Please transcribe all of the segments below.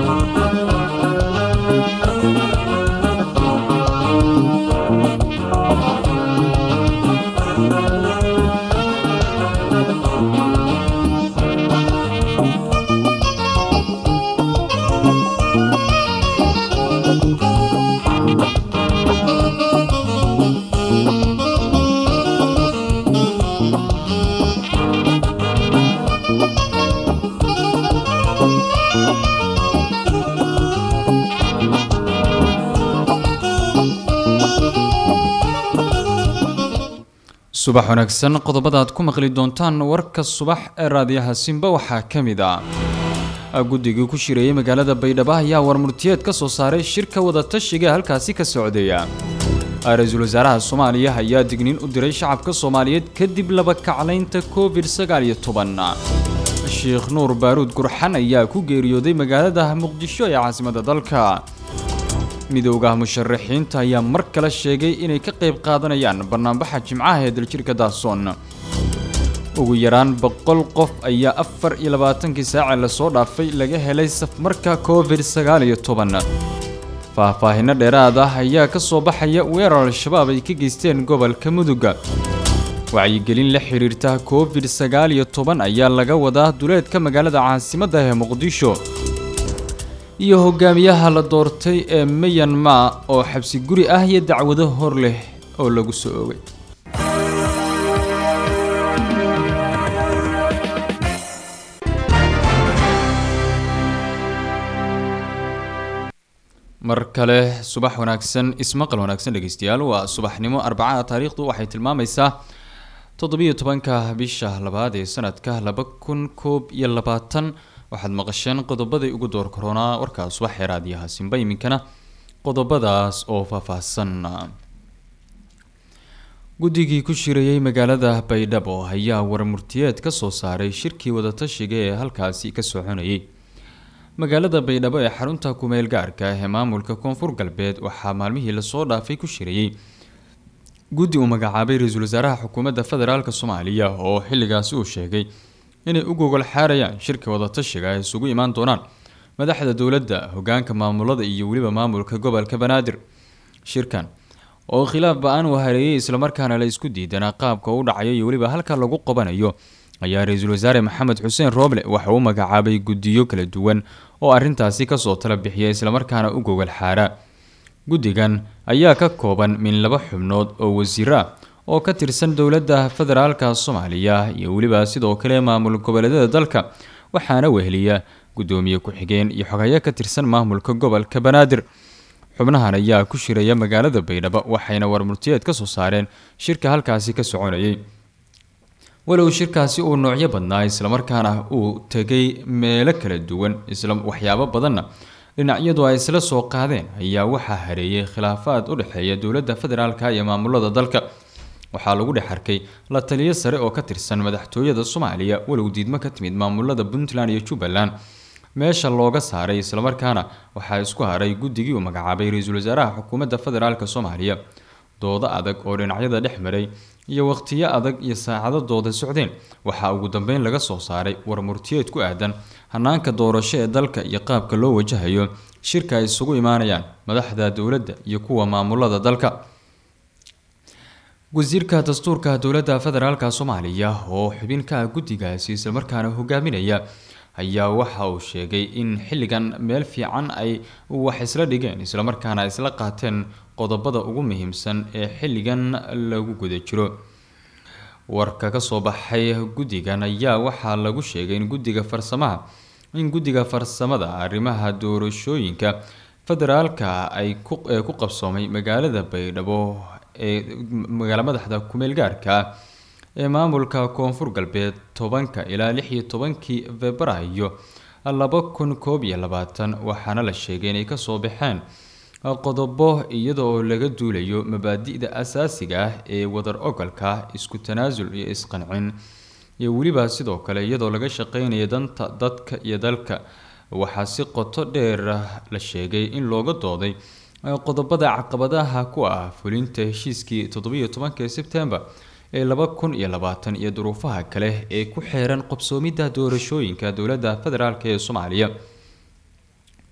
subax wanaagsan qodobada aad ku maqli doontaan warka subax ee raadiyaha simba waxaa ka mid ah guddigii ku shireeyay magaalada baydhabo ayaa warmurtiyeed ka soo saaray shirka wadatashiga halkaasi ka socdaya ra-iisul wasaaraha soomaaliya ayaa digniin u diray shacabka soomaaliyeed kadib laba kaclaynta covid sagaal iyo toban sheekh nuur baaruud gurxan ayaa ku geeriyooday magaalada muqdisho ee caasimada dalka midowga musharaxiinta ayaa mar kale sheegay inay ka qayb qaadanayaan banaanbaxa jimcaha ee daljirka daasoon ugu yaraan boqol qof ayaa afar iyo labaatankii saace lasoo dhaafay laga helay safmarka covid sagaal iyo toban faahfaahinno dheeraad ah ayaa ka soo baxaya weerar al-shabaab ay ka geysteen gobolka muduga wacyigelin la xiriirta covid sagaal iyo toban ayaa laga wadaa duleedka magaalada caasimadda ee muqdisho iyo hogaamiyaha la doortay ee mayanmar oo xabsi guri ah iyo dacwado hor leh oo lagu soo oogay mar kale subax wanaagsan ismaqal wanaagsan dhegeystayaal waa subaxnimo arbacada taariikhdu waxay tilmaamaysaa toddobiyo tobanka bisha labaad ee sanadka laba kun koob iyo labaatan waxaad maqasheen qodobaday ugu door koronaa warkaa subax ee raadiyaha simba iminkana qodobadaas oo faahfaahsan guddigii ku shirayay magaalada baydhabo ayaa warmurtiyeed ka soo saaray shirkii wadatashiga ee halkaasi ka soconayay magaalada baydhabo ee xarunta kumeel gaarka ee maamulka koonfur galbeed waxaa maalmihii lasoo dhaafay ku shirayay guddi uu magacaabay ra-iisul wasaaraha xukuumadda federaalk soomaaliya oo xilligaasi uu sheegay inay u gogol xaarayaan shirka wadatashiga ay isugu imaan doonaan madaxda dowladda hogaanka maamulada iyo weliba maamulka gobolka banaadir shirkan oo khilaaf ba-aan uu hareeyay islamarkaana la isku diidanaa qaabka u dhacayo iyo weliba halka lagu qabanayo ayaa ra-iisul wasaare maxamed xuseen rooble waxa uu magacaabay guddiyo kala duwan oo arrintaasi kasoo tala bixiya islamarkaana u gogol xaara guddigan ayaa ka kooban min laba xubnood oo wasiiro ah oo ka tirsan dowladda federaalka soomaaliya iyo weliba sidoo kale maamul goboleedyada dalka waxaana weheliya guddoomiye ku-xigeen iyo xogayo ka tirsan maamulka gobolka banaadir xubnahan ayaa ku shiraya magaalada baydhabo waxayna warmurtiyeed ka soo saareen shirka halkaasi ka soconayay walow shirkaasi uu noocyo badnaa islamarkaana uu tegay meelo kala duwan isla waxyaabo badanna dhinacyadu ay isla soo qaadeen ayaa waxaa hareeyay khilaafaad u dhexeeya dowladda federaalka iyo maamulada dalka waxaa lagu dhex arkay la taliyo sare oo ka tirsan madaxtooyada soomaaliya walow diidmo ka timid maamulada puntland iyo jubbaland meesha looga saaray islamarkaana waxaa isku haray guddigii uu magacaabay ra-iisul wasaaraha xukuumadda federaalk soomaaliya doodo adag oo dhinacyada dhex maray iyo waqtiyo adag iyo saacado dooda socdeen waxaa ugu dambeyn laga soo saaray warmurtiyeed ku aadan hanaanka doorasho ee dalka iyo qaabka loo wajahayo shirka ay isugu imaanayaan madaxda dowladda iyo kuwa maamulada dalka wasiirka dastuurka dowladda federaalk soomaaliya oo xubin ka ah guddigaasi islamarkaana hogaaminaya ayaa waxa uu sheegay in xilligan meel fiican ay wax isla dhigeen islamarkaana isla qaateen qodobada ugu muhiimsan ee xilligan lagu guda jiro warka kasoo baxay guddigan ayaa waxaa lagu sheegay in guddiga farsamaha in guddiga farsamada arrimaha doorashooyinka federaalka ay ee ku qabsoomay magaalada baydhabo ee magaala madaxda kumeel gaarka ee maamulka koonfur galbeed tobanka ilaa lix iyo tobankii februaayo laba kun koob iyo labaatan waxaana la sheegay inay kasoo baxeen qodobo iyada oo laga duulayo mabaadi'da asaasiga ah ee wadar ogolka isku tanaasul iyo isqancin iyo weliba sidoo kale iyadoo laga shaqeynaya danta dadka iyo dalka waxaa si qoto dheer la sheegay in looga dooday qodobada caqabadaha ku ah fulinta heshiiskii toddobiyo tobanka sebtembar ee laba kun iyo labaatan iyo duruufaha kale ee ku xeeran qabsoomidda doorashooyinka dowladda federaalk ee soomaaliya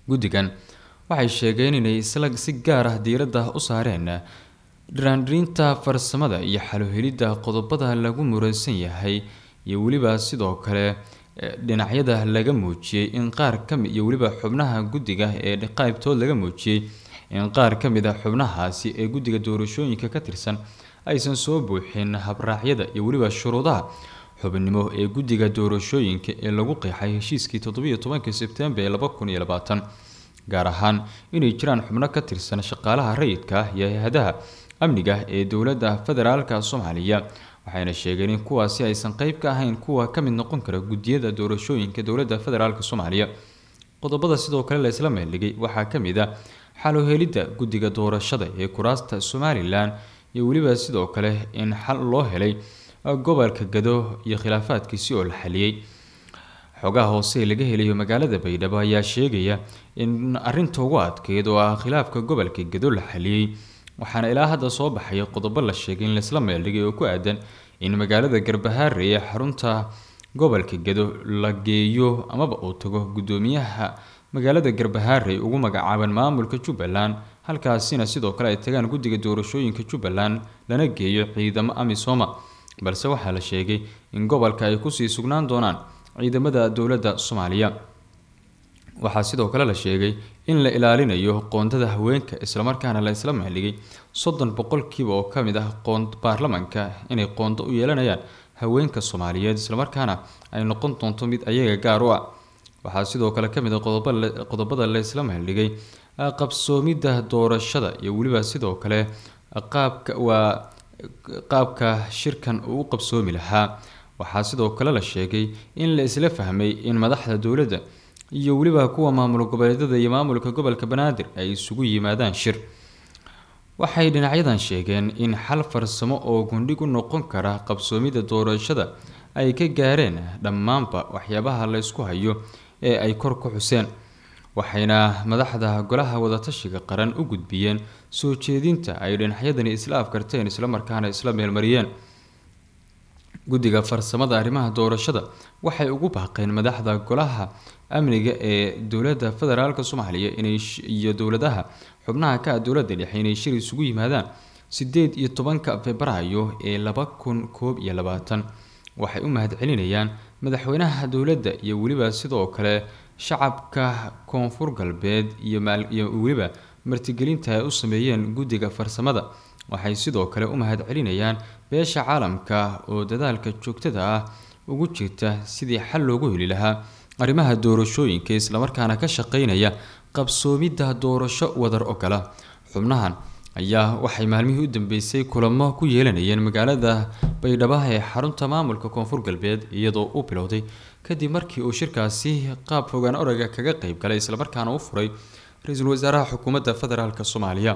guddigan waxay sheegeen inay isla si gaar ah diiradda u saareen dhiraandhirinta farsamada iyo xaluhelidda qodobada lagu muransan yahay iyo weliba sidoo kale dhinacyada laga muujiyey in qaar kami iyo weliba xubnaha guddiga ee qaybtood laga muujiyey in qaar ka mid a xubnahaasi ee guddiga doorashooyinka ka tirsan aysan soo buuxin habraacyada iyo weliba shuruudaha xubnimo ee guddiga doorashooyinka ee lagu qeexay heshiiskii toddobiyo tobankii sebtembar ee laba kun iyo labaatan gaar ahaan inay jiraan xubno ka tirsan shaqaalaha rayidka ah iyo hay-adaha amniga ee dowladda federaalka soomaaliya waxayna sheegeen in kuwaasi aysan qeyb ka ahayn kuwa ka mid noqon kara guddiyada doorashooyinka dowladda federaalk soomaaliya qodobada sidoo kale la isla meeldhigay waxaa ka mid a xaluhelidda guddiga doorashada ee kuraasta somalilan iyo weliba sidoo kale in xal loo helay gobolka gado iyo khilaafaadkiisi oo la xaliyey xogaha hoose laga helayo magaalada baydhabo ayaa sheegaya in arinta ugu adkeyd oo ah khilaafka gobolka gado la xaliyey waxaana ilaa hadda soo baxaya qodobo la sheegay in laisla meeldhigay oo ku aadan in magaalada garbahaare ee xarunta gobolka gado la geeyo amaba uu tago guddoomiyaha magaalada garbahaare ugu magacaaban maamulka jubbaland halkaasina sidoo kale ay tagaan guddiga doorashooyinka jubbaland lana geeyo ciidamo amisoma balse waxaa la sheegay in gobolka ay kusii sugnaan doonaan ciidamada dowladda soomaaliya waxaa sidoo kale la sheegay in la ilaalinayo qoondada haweenka islamarkaana la isla meeldhigay soddon boqolkiiba oo ka mid ah baarlamanka inay qoondo u yeelanayaan haweenka soomaaliyeed islamarkaana ay noqon doonto mid ayaga gaar u ah waxaa sidoo kale kamid a qodobada la isla meeldhigay qabsoomidda doorashada iyo weliba sidoo kale qaabka waa qaabka shirkan uu u qabsoomi lahaa waxaa sidoo kale la sheegay in la isla fahmay in madaxda dowladda iyo weliba kuwa maamul goboleedyada iyo maamulka gobolka banaadir ay isugu yimaadaan shir waxay dhinacyadan sheegeen in xal farsamo oo gundhig u noqon kara qabsoomidda doorashada ay ka gaareen dhammaanba waxyaabaha la ysku hayo ee ay kor ku xuseen waxayna madaxda golaha wadatashiga qaran u gudbiyeen soo jeedinta ay dhinacyadani isla afkarteen islamarkaana isla meelmariyeen guddiga farsamada arrimaha doorashada waxay ugu baaqeen madaxda golaha amniga ee dowladda federaalk soomaaliya inay iyo dowladaha xubnaha ka ah dowladda dhexe inay shir isugu yimaadaan sideed iyo tobanka februaayo ee laba kun koob iyo labaatan waxay u mahadcelinayaan madaxweynaha dowladda iyo weliba sidoo kale shacabka koonfur galbeed iyo weliba martigelinta ay u sameeyeen guddiga farsamada waxay sidoo kale u mahadcelinayaan beesha caalamka oo dadaalka joogtada ah ugu jirta sidii xal loogu heli lahaa arrimaha doorashooyinka islamarkaana ka shaqeynaya qabsoomidda doorasho wadar ogola xubnahan ayaa waxay maalmihii u dambeysay kulamo ku yeelanayeen magaalada baydhabo ee xarunta maamulka koonfur galbeed iyadoo u bilowday kadib markii uu shirkaasi qaab fogaan oraga kaga qeyb galay islamarkaana u furay ra-iisul wasaaraha xukuumadda federaalk soomaaliya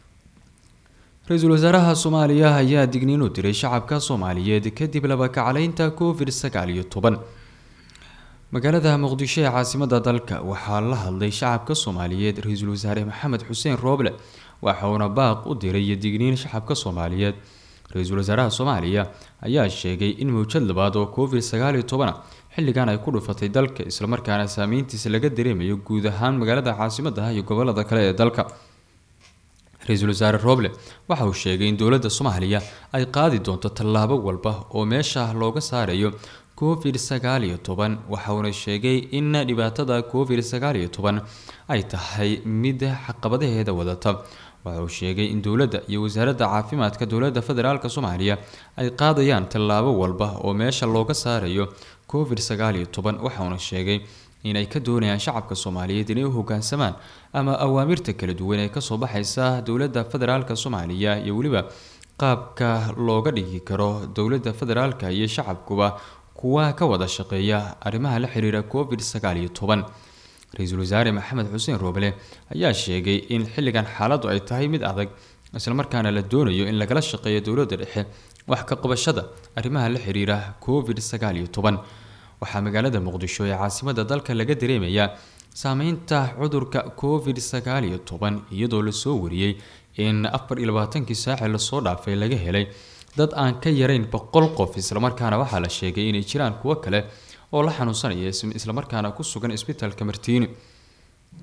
ra-iisul wasaaraha soomaaliya ayaa digniin u diray shacabka soomaaliyeed kadib labakacleynta covid sagaal iyo toban magaalada muqdisho ee caasimada dalka waxaa la hadlay shacabka soomaaliyeed ra-iisul wasaare maxamed xuseen rooble waxauna baaq u diray iyo digniin shacabka soomaaliyeed ra-iisul wasaaraha soomaaliya ayaa sheegay in mawjad labaad oo covid sagaal iyo tobana xilligan ay ku dhufatay dalka islamarkaana saameyntiisa laga dareemayo guud ahaan magaalada caasimadaha iyo gobolada kale ee dalka ra-iisul wasaare rooble waxa uu sheegay in dowladda soomaaliya ay qaadi doonto tallaabo walba oo meesha looga saarayo covid sagaal iyo toban waxauna sheegay in dhibaatada covid sagaal iyo toban ay tahay mid caqabadaheeda wadata waxa uu sheegay in dowladda iyo wasaaradda caafimaadka dowladda federaalk soomaaliya ay qaadayaan tallaabo walba oo meesha looga saarayo covid sagaal iyo toban waxauna sheegay inay ka doonayaan shacabka soomaaliyeed inay u hogaansamaan ama awaamirta kala duwan ee kasoo baxaysa dowladda federaalk soomaaliya iyo weliba qaabka looga dhigi karo dowladda federaalk iyo shacabkuba kuwa ka wada shaqeeya arrimaha la xiriira covid sagaal iyo toban ra-iisul wasaare maxamed xuseen rooble ayaa sheegay in xilligan xaaladdu ay tahay mid adag islamarkaana la doonayo in lagala shaqeeyo dowladda dhexe wax ka qabashada arrimaha la xiriira covid sagaal iyo toban waxaa magaalada muqdisho ee caasimada dalka laga dareemayaa saameynta cudurka covid sagaal iyo toban iyadoo lasoo wariyey in afar iyo labaatankii saaci lasoo dhaafay laga helay dad aan ka yarayn boqol qof islamarkaana waxaa la sheegay inay jiraan kuwo kale oo la xanuunsanaya islamarkaana ku sugan isbitaalka martiini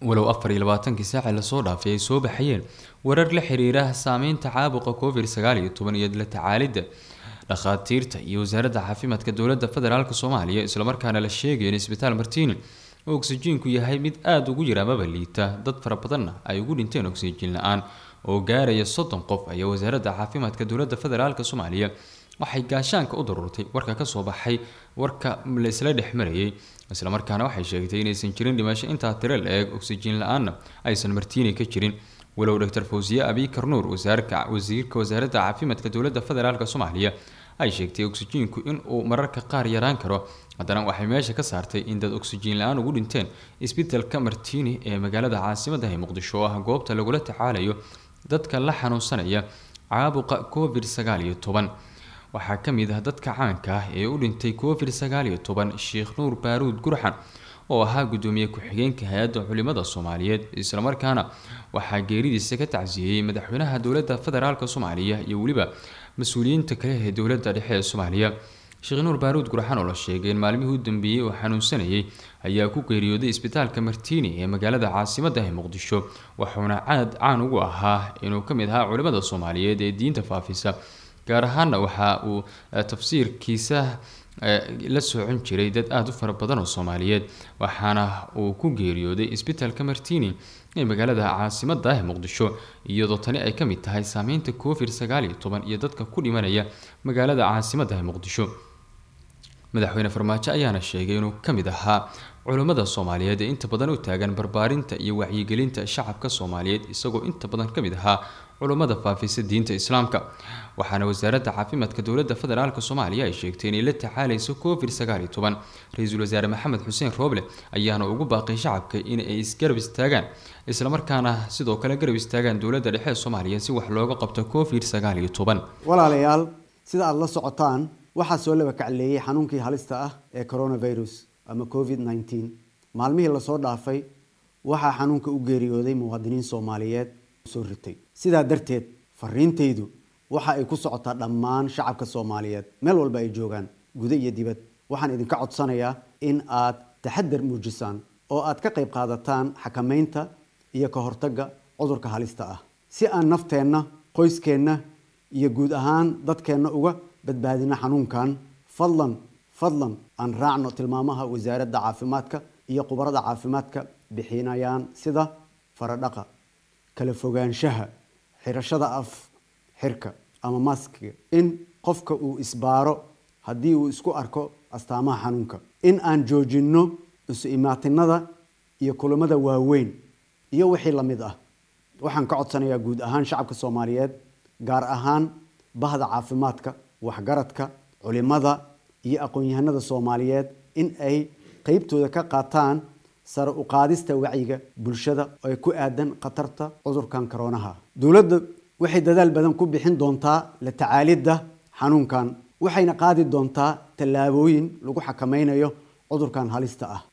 walow afar iyo labaatankii saaci lasoo dhaafay ay soo baxayeen warar la xiriira saameynta caabuqa covid sagaal iyo toban iyo la tacaalidda dhakhaatiirta iyo wasaaradda caafimaadka dowladda federaalk soomaaliya islamarkaana la sheegayo in isbitaal martiini oo oksijiinku yahay mid aada ugu yar amaba liita dad fara badanna ay ugu dhinteen oksijiin la-aan oo gaaraya soddon qof ayaa wasaaradda caafimaadka dowladda federaalk soomaaliya waxay gaashaanka u daruurtay warka kasoo baxay warka laisla dhex marayay islamarkaana waxay sheegtay inaysan jirin dhimasho intaa tiro la-eeg oksijiin la-aanna aysan martiini ka jirin walow doctor fawsiye abikar nuur wasiirka wasaaradda caafimaadka dowladda federaalk soomaaliya ay sheegtay oksijiinku inuu mararka qaar yaraan karo haddana waxay meesha ka saartay in dad oksijiin la-aan ugu dhinteen isbitalka martiini ee magaalada caasimadda ee muqdisho oo ah goobta lagula tacaalayo dadka la xanuunsanaya caabuqa covid sagaal iyo toban waxaa ka mid ah dadka caanka ah ee u dhintay covid sagaal iyo toban sheekh nuur baaruud gurxan oo ahaa gudoomiye ku-xigeenka hay-adda culimada soomaaliyeed islamarkaana waxaa geeridiisa ka tacsiyeeyey madaxweynaha dowladda federaalk soomaaliya iyo weliba mas-uuliyiinta kale ee dowladda dhexe ee soomaaliya sheekh nuur baaruud gurxan oo la sheegay in maalmihii u dambeeyey oo xanuunsanayay ayaa ku geeriyooday isbitaalka martiini ee magaalada caasimadda ee muqdisho wuxuuna caad caan ugu ahaa inuu ka mid ahaa culimada soomaaliyeed ee diinta faafisa gaar ahaana waxa uu tafsiirkiisa la socon jiray dad aada u fara badan oo soomaaliyeed waxaana uu ku geeriyooday isbitaalka martiini ee magaalada caasimadda ee muqdisho iyadoo tani ay ka mid tahay saameynta covid sagaal iyo toban iyo dadka ku dhimanaya magaalada caasimadda ee muqdisho madaxweyne farmaajo ayaana sheegay inuu ka mid ahaa culummada soomaaliyeed ee inta badan u taagan barbaarinta iyo wacyigelinta shacabka soomaaliyeed isagoo inta badan ka mid ahaa culummada faafisa diinta islaamka waxaana wasaaradda caafimaadka dowladda federaalk soomaaliya ay sheegtay inay la tacaalayso covid sagaal iyo toban ra-iisul wasaare maxamed xuseen rooble ayaana ugu baaqay shacabka in ay isgarab istaagaan islamarkaana sidoo kale garab istaagaan dowladda dhexe ee soomaaliya si wax looga qabto covid sagaal iyo toban walaalayaal sida aada la socotaan waxaa soo laba kacleeyey xanuunkii halista ah ee coronavirus ama covid nneteen maalmihii lasoo dhaafay waxaa xanuunka u geeriyooday muwaadiniin soomaaliyeed soo ritay sidaa darteed fariintaydu waxa ay ku socotaa dhammaan shacabka soomaaliyeed meel walba ay joogaan guda iyo dibad waxaan idinka codsanayaa in aad taxadar muujisaan oo aad ka qayb qaadataan xakamaynta iyo ka hortagga cudurka halista ah si aan nafteenna qoyskeenna iyo guud ahaan dadkeenna uga badbaadino xanuunkan fadlan fadlan aan raacno tilmaamaha wasaaradda caafimaadka iyo khubarada caafimaadka bixinayaan sida faradhaqa kala fogaanshaha xirashada af xirka ama maskiga in qofka uu isbaaro haddii uu isku arko astaamaha xanuunka in aan joojinno isu imaatinada iyo kulamada waaweyn iyo wixii la mid ah waxaan ka codsanayaa guud ahaan shacabka soomaaliyeed gaar ahaan bahda caafimaadka waxgaradka culimada iyo aqoon-yahanada soomaaliyeed in ay qeybtooda ka qaataan sare u qaadista wacyiga bulshada ee ku aadan khatarta cudurkan koroonaha dowladda waxay dadaal badan ku bixin doontaa la tacaalidda xanuunkan waxayna qaadi doontaa tallaabooyin lagu xakameynayo cudurkan halista ah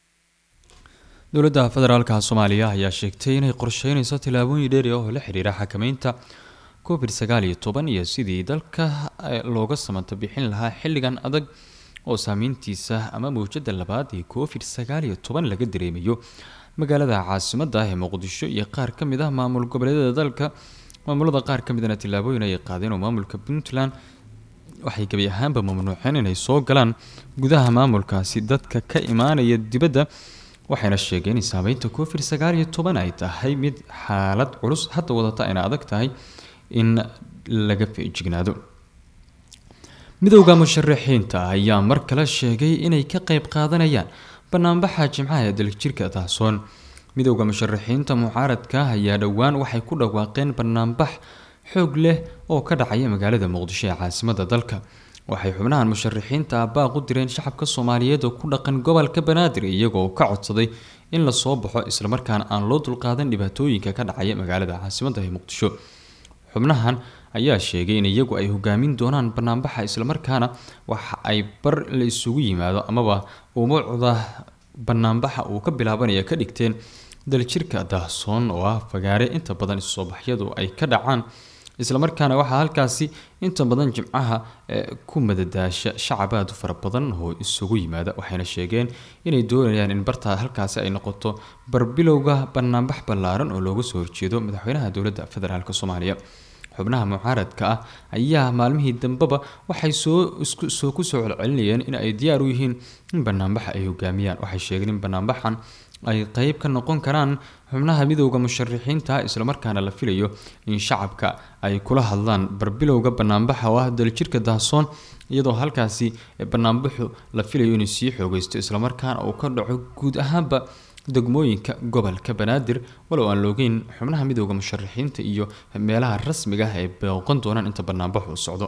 dowladda federaalka soomaaliya ayaa sheegtay inay qorsheyneyso tillaabooyin dheeri ah oo la xiriira xakameynta covid sagaal iyo toban iyo sidii dalka looga samata bixin lahaa xilligan adag oo saameyntiisa ama mawjada labaad ee covid sagaal iyo toban laga dareemayo magaalada caasimadda ah ee muqdisho iyo qaar ka mid ah maamul goboleedyada dalka maamulada qaar ka midana tillaabooyin ay qaadeen oo maamulka puntland waxay gebi ahaanba mamnuuceen inay soo galaan gudaha maamulkaasi dadka ka imaanaya dibadda waxayna sheegeen in saameynta covid sagaal iyo toban ay tahay mid xaalad culus hadda wadata ayna adag tahay in laga feejignaado midowda musharaxiinta ayaa mar kale sheegay inay ka qeyb qaadanayaan banaanbaxa jimcaha ee daljirka tahsoon midowda musharaxiinta mucaaradka ayaa dhowaan waxay ku dhawaaqeen banaanbax xoog leh oo ka dhacaya magaalada muqdisho ee caasimada dalka waxay xubnahan musharaxiinta baaq u direen shacabka soomaaliyeed oo ku dhaqan gobolka banaadir iyagoo ka codsaday in lasoo baxo islamarkaana aan loo dulqaadan dhibaatooyinka ka dhacaya magaalada caasimada ee muqdisho xubnahan ayaa sheegay in iyagu ay hogaamin doonaan banaanbaxa islamarkaana waxa ay bar la isugu yimaado amaba umuucda banaanbaxa uu ka bilaabanaya ka dhigteen daljirka daahsoon oo ah fagaare inta badan isusoobaxyadu ay ka dhacaan islamarkaana waxaa halkaasi inta badan jimcaha ku madadaasha shacab aada u fara badan oo isugu yimaada waxayna sheegeen inay doonayaan in bartaa halkaasi ay noqoto barbilowga banaanbax ballaaran oo looga soo horjeedo madaxweynaha dowladda federaalk soomaaliya xubnaha mucaaradka ah ayaa maalmihii dambeba waxay soo soo kusoo celcelinayeen in ay diyaar u yihiin in banaanbaxa ay hogaamiyaan waxay sheegeen in banaanbaxan ay qeyb ka noqon karaan xubnaha midowda musharixiinta islamarkaana la filayo in shacabka ay kula hadlaan barbilowga banaanbaxa oo ah daljirka dahsoon iyadoo halkaasi banaanbaxu la filayo inuu sii xoogeysto islamarkaana uu ka dhaco guud ahaanba degmooyinka gobolka banaadir walow aan loogeyn xubnaha midowda musharixiinta iyo meelaha rasmiga ah ay booqan doonaan inta banaanbaxu u socdo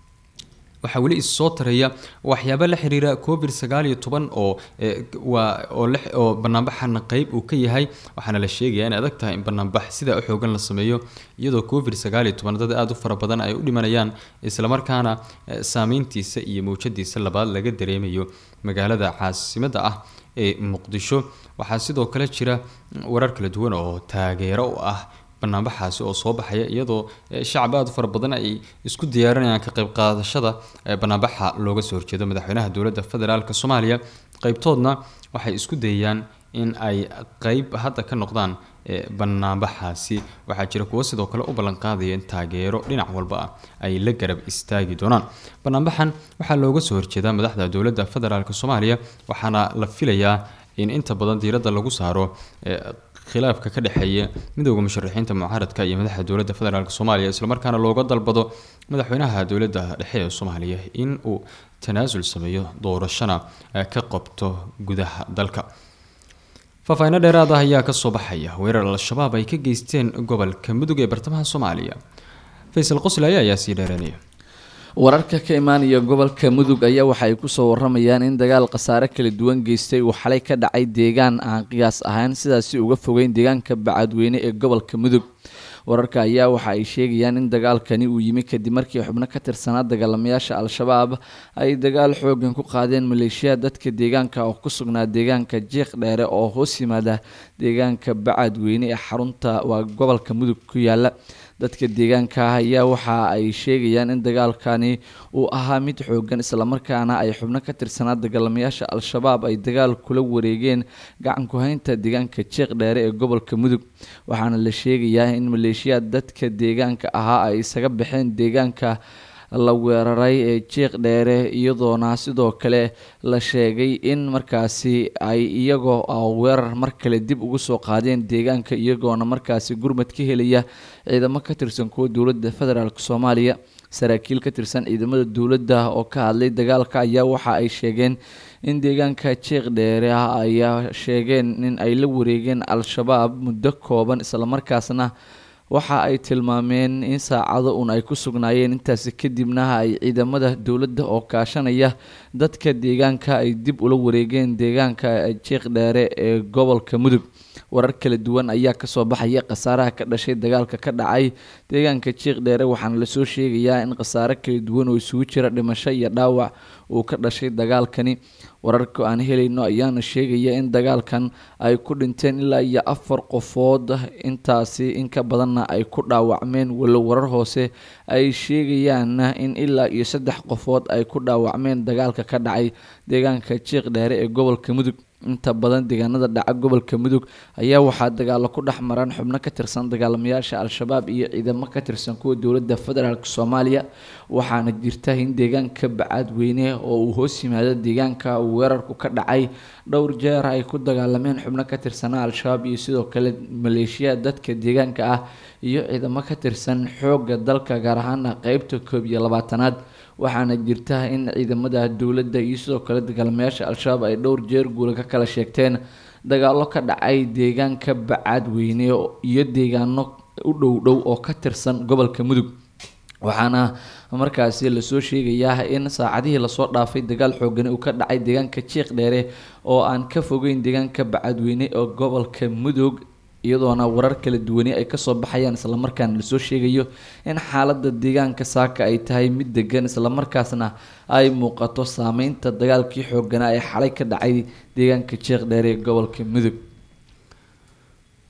waxaa weli issoo taraya waxyaaba la xiriira covid sagaal iyo toban oo waa oo oo banaanbaxana qeyb uu ka yahay waxaana la sheegaya in adag tahay in banaanbax sidaa u xoogan la sameeyo iyadoo covid sagaal iyo toban dad aada u fara badan ay u dhimanayaan islamarkaana saameyntiisa iyo mawjadiisa labaad laga dareemayo magaalada caasimada ah ee muqdisho waxaa sidoo kale jira warar kala duwan oo taageero u ah banaanbaxaasi oo soo baxaya iyadoo shacab aada u fara badan ay isku diyaarinayaan ka qayb qaadashada banaanbaxa looga soo horjeedo madaxweynaha dowladda federaalk soomaaliya qeybtoodna waxay isku dayayaan in ay qeyb hadda ka noqdaan banaanbaxaasi waxaa jira kuwo sidoo kale u ballanqaadaya in taageero dhinac walba ah ay la garab istaagi doonaan banaanbaxan waxaa looga soo horjeedaa madaxda dowladda federaalk soomaaliya waxaana la filayaa in inta badan diiradda lagu saaro khilaafka ka dhexeeya midowda musharixiinta mucaaradka iyo madaxda dowladda federaalk soomaaliya islamarkaana looga dalbado madaxweynaha dowladda dhexe ee soomaaliya in uu tanaasul sameeyo doorashana ka qabto gudaha dalka faahfaahiino dheeraad ah ayaa kasoo baxaya weerar al-shabaab ay ka geysteen gobolka mudug ee bartamaha soomaaliya faysal qoslaya ayaa sii dheeranaya wararka ka imaanaya gobolka mudug ayaa waxa ay kusoo waramayaan in dagaal khasaare kala duwan geystay uu xalay ka dhacay deegaan aan qiyaas ahayn sidaasi uga fogeyn deegaanka bacadweyne ee gobolka mudug wararka ayaa waxa ay sheegayaan in dagaalkani uu yimi kadib markii xubno ka tirsanaa dagaalamayaasha al-shabaab ay dagaal xoogan ku qaadeen maleeshiya dadka deegaanka oo ku sugnaa deegaanka jiiq dheere oo hoos yimaada deegaanka bacadweyne ee xarunta waa gobolka mudug ku yaala dadka deegaanka ah ayaa waxa ay sheegayaan in dagaalkani uu ahaa mid xoogan islamarkaana ay xubno ka tirsanaa dagaalamayaasha al-shabaab ay dagaal kula wareegeen gacan ku-haynta deegaanka jeeq dheere ee gobolka mudug waxaana la sheegayaa in maleeshiyaad dadka deegaanka ahaa ay isaga baxeen deegaanka la weeraray ee jiiq dheere iyadoona sidoo kale la sheegay in markaasi ay iyagoo weerar mar kale dib ugu soo qaadeen deegaanka iyagoona markaasi gurmad ka helaya ciidamo ka tirsan kuwa dowladda federaalk soomaaliya saraakiil ka tirsan ciidamada dowladda oo ka hadlay dagaalka ayaa waxa ay sheegeen in deegaanka jiiq dheere ah ayaa sheegeen in ay la wareegeen al-shabaab muddo kooban islamarkaasna waxa ay tilmaameen in saacado un ay ku sugnaayeen intaasi kadibna ay ciidamada dowladda oo kaashanaya dadka deegaanka ay dib ula wareegeen deegaanka jiiq dheere ee gobolka mudug warar kala duwan ayaa kasoo baxaya khasaaraha ka dhashay dagaalka ka dhacay deegaanka jiiq dheere waxaana lasoo sheegayaa in khasaare kala duwan oo isugu jira dhimasho iyo dhaawac uu ka dhashay dagaalkani wararka aan helayno ayaana sheegaya in dagaalkan ay ku dhinteen ilaa iyo afar qofood intaasi in ka badanna ay ku dhaawacmeen walow warar hoose ay sheegayaan in ilaa iyo saddex qofood ay ku dhaawacmeen dagaalka ka dhacay deegaanka jiiq dheere ee gobolka mudug inta badan deegaanada dhaca gobolka mudug ayaa waxaa dagaalo ku dhex maraan xubno ka tirsan dagaalamayaasha al-shabaab iyo ciidamo ka tirsan kuwa dowladda federaalk soomaaliya waxaana jirta in deegaanka bacaadweyne oo uu hoos yimaado deegaanka uu weerarku ka dhacay dhowr jeer ay ku dagaalameen xubno ka tirsanaa al-shabaab iyo sidoo kale maleeshiya dadka deegaanka ah iyo ciidamo ka tirsan xoogga dalka gaar ahaana qeybta koob iyo labaatanaad waxaana jirta in ciidamada dowladda iyo sidoo kale dagaalamayaasha al-shabaab ay dhowr jeer guula ka kala sheegteen dagaalo ka dhacay deegaanka bacaadweyne iyo deegaano u dhow dhow oo ka tirsan gobolka mudug waxaana markaasi lasoo sheegayaa in saacadihii lasoo dhaafay dagaal xoogani uu ka dhacay deegaanka jiiq dheere oo aan ka fogeyn deegaanka bacadweyne oo gobolka mudug iyadoona warar kala duwani ay kasoo baxayaan islamarkaana lasoo sheegayo in xaalada deegaanka saaka ay tahay mid degan islamarkaasna ay muuqato saameynta dagaalkii xooganaa ee xalay ka dhacay deegaanka jeeq dheere ee gobolka mudug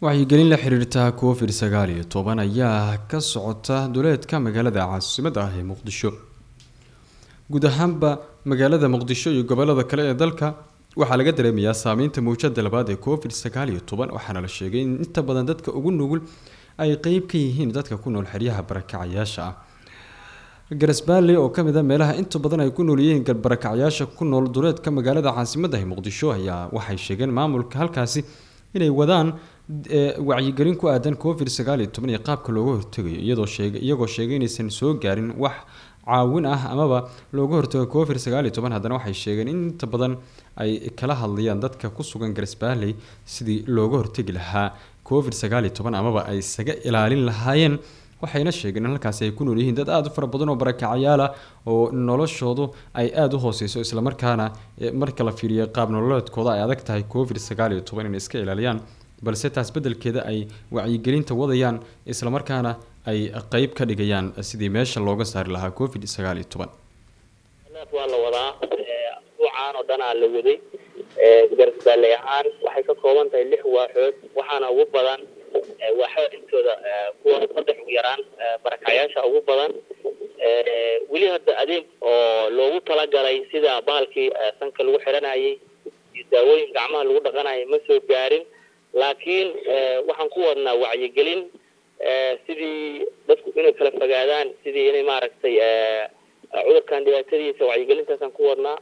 wacyigelin la xiriirta covid sagaal iyo toban ayaa ka socota duleedka magaalada caasimada ah ee muqdisho guud ahaanba magaalada muqdisho iyo gobolada kale ee dalka waxaa laga dareemayaa saameynta mawjada labaad ee covid sagaal iyo toban waxaana la sheegay in inta badan dadka ugu nugul ay qeyb ka yihiin dadka ku nool xeryaha barakacayaasha ah garasbaale oo kamid a meelaha inta badan ay ku nool yihiin barakacyaasha ku nool duleedka magaalada caasimada ee muqdisho ayaa waxay sheegeen maamulka halkaasi inay wadaan wacyigelin ku aadan covid sagaal iyo toban iyo qaabka looga hortegayo iyadoo sheeg iyagoo sheegay inaysan soo gaarin wax caawin ah amaba looga hortago covid sagaal iyo toban haddana waxay sheegeen in inta badan ay kala hadlayaan dadka ku sugan garsbaalley sidii looga hortegi lahaa covid sagaal iyo toban amaba ay isaga ilaalin lahaayeen waxayna sheegeen in halkaasi ay ku nool yihiin dad aada u fara badan oo barakacayaal ah oo noloshoodu ay aada u hooseyso islamarkaana marka la fiiriyo qaab nololeedkooda ay adag tahay covid sagaal iyo toban inay iska ilaaliyaan balse taas bedelkeeda ay wacyigelinta wadayaan islamarkaana ay qeyb ka dhigayaan sidii meesha looga saari lahaa covid sagaal iyo toban waa la wadaa usbuucaan oo dhanaa la waday garsbaalley ahaan waxay ka kooban tahay lix waaxood waxaana ugu badan waaxo intooda kuwa saddex ugu yaraan barakacyaasha ugu badan weli hadda adeeg oo loogu talagalay sida bahalkii sanka lagu xiranayay iyo daawooyin gacmaha lagu dhaqanayay ma soo gaarin laakiin waxaan ku wadnaa wacyigelin sidii dadku inay kala fogaadaan sidii inay maaragtay cudurkan dhibaatadiisa wacyigelintaasaan ku wadnaa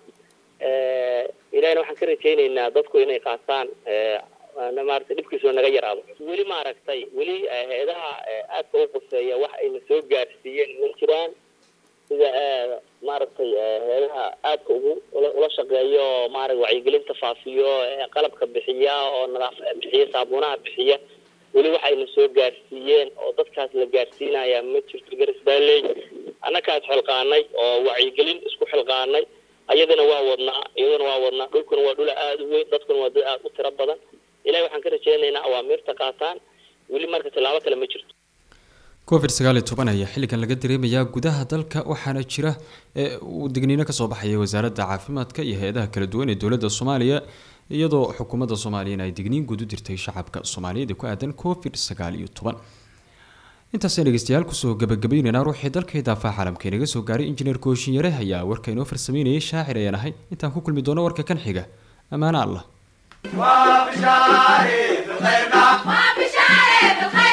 ilahina waxaan ka rajaynaynaa dadku inay qaataan maaragtay dhibkiisoo naga yaraado weli maaragtay weli hay-adaha aadka u quseeya wax ayna soo gaarsiiyeen ma jiraan sida maaragtay hay-adaha aadka ugu ula shaqeeyo maarag wacyigelinta faafiyo qalabka bixiya oo nadaaf bixiya saabuunaha bixiya weli waxayna soo gaarsiiyeen oo dadkaas la gaarsiinaya ma jirto garisbaalley annakaas xilqaanay oo wacyigelin isku xilqaanay ayadana waa wadnaa iyadana waa wadnaa dhulkuna waa dhul aada u weyn dadkuna waa dad aada u tiro badan ilahi waxaan ka rajeynaynaa awaamiirta qaataan weli marka tallaabo kale ma jirto covid sagaal iyo toban ayaa xilligan laga dareemayaa gudaha dalka waxaana jira digniino kasoo baxaya wasaaradda caafimaadka iyo hay-adaha kala duwan ee dowladda soomaaliya iyadoo xukuumadda soomaaliyana ay digniin guud u dirtay shacabka soomaaliyeed ee ku aadan covid sagaal iyo toban intaasaan dhegeystayaal kusoo gabagabayneynaa ruuxii dalka idaafaha caalamka inaga soo gaaray injineer kooshinyare ayaa warka inoo farsameynayay shaacir ayaan ahay intaan ku kulmi doono warka kan xiga ammaano allah وبشاري بالخير